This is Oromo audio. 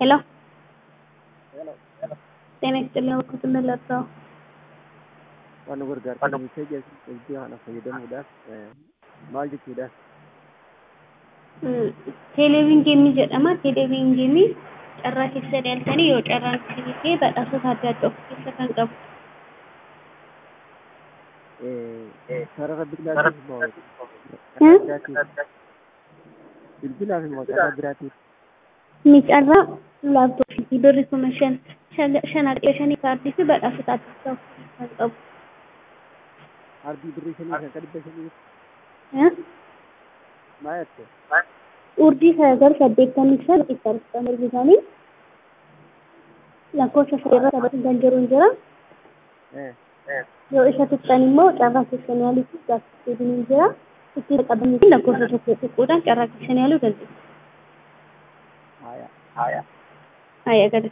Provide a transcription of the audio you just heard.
ሄሎ ጤና ይስጥልኝ ወኩት መለጣው waan nu gargaartan meeshaa itti haala fayyadamuudhaaf maal jechuudha? Teeleviingeemii jedhama. Teeleviingeemii carraa keessa dhiyaaltanii yoo carraan kee badhaasota adda addaa of keessa kan qabu. Sarara bilbilaatiif moo bilbilaaf moo carraa biraatiif? Ni carraa laaptooppii birri kuma shan shan haqee shanii kaardii fi badhaasota adda addaa of keessa kan qabu. Ardii birrii shanii kan dhibba shanii maal jette? Urdii sagal saddeettamii shan itti mirgi isaanii lakkoofsa sadii irra taphatan kan jiru hin jira. Yoo isa tuqxan immoo carraa keessan yaaluutti gaaffiin hin jira. Itti qabanii fi lakkoofsa tokko xiqqoodhaan carraa keessan yaaluu dandeessu. Haaya. Haaya. Haaya gadi.